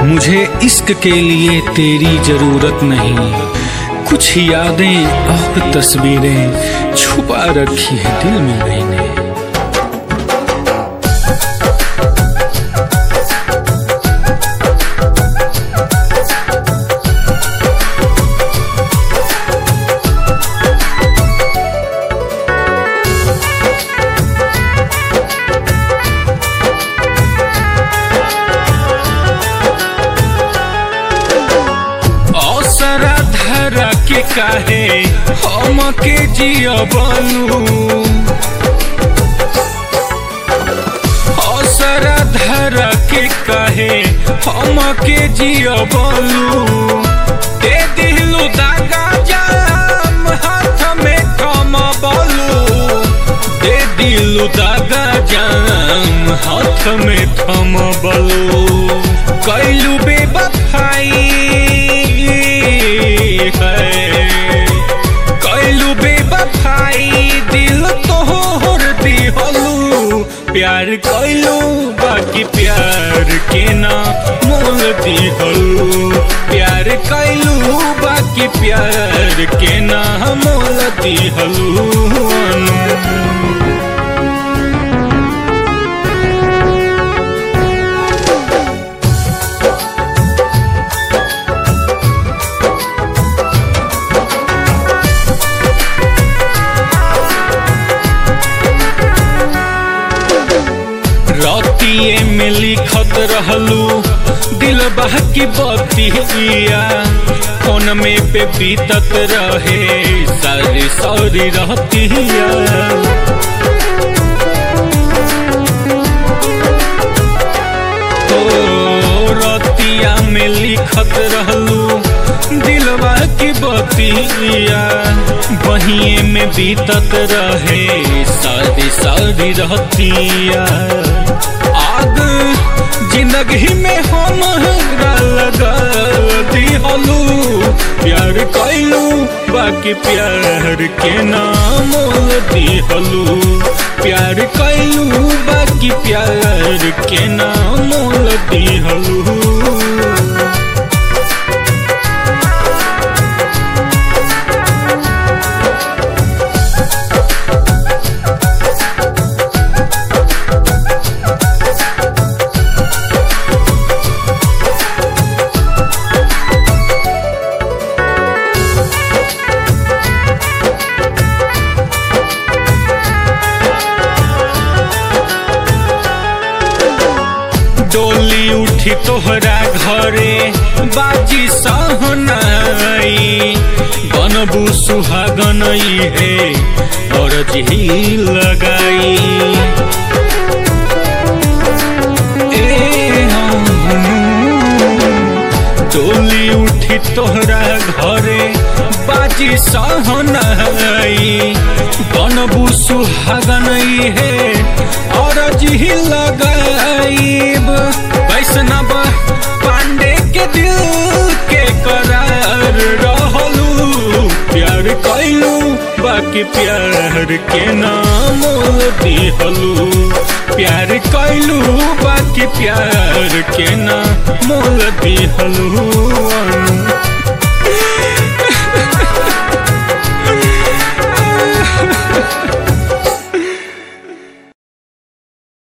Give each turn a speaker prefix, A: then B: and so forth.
A: मुझे इश्क के लिए तेरी जरूरत नहीं कुछ यादें और तस्वीरें छुपा रखी है दिल में मैंने असरा धरा के काहे हम के जिया बनू असरा धरा के काहे हम के जिया बनू दे दिलू दागा जाम हाथ में कम बोलू दे दिलू दागा जाम हाथ में थम बोलू कैलू बेबफाई है कैलू बेबफाई दिल तोहर दिहलू प्यार कैलू बाकी प्यार के ना मोल दिहलू प्यार कैलू बाकी प्यार के ना मोल दिहलू रतिए में लिखत रहलू दिल बह की बतिया फोन में पे बीतत रहे सारी सारी रहतिया ओ रतिया में लिखत रहलू दिलवा की बतिया बहिए में बीतत रहे सारी सारी रहतिया आग जिंदगी में हम लगा दिहलू प्यार कैलू बाकी प्यार के नाम दिहलू प्यार कैलू बाकी प्यार के नाम दिहलू डोली उठी तोहरा घरे बाजी सहनाई बनबू सुहागन है और जी लगाई ए डोली उठी तोहरा घरे बाजी सहनाई बनबू सुहागन है और जी लगाईब वैष्णव पांडे के दिल के करार रहलू प्यार कैलू बाकी प्यार के नाम दिहलू प्यार कैलू बाकी प्यार के नाम दिहलू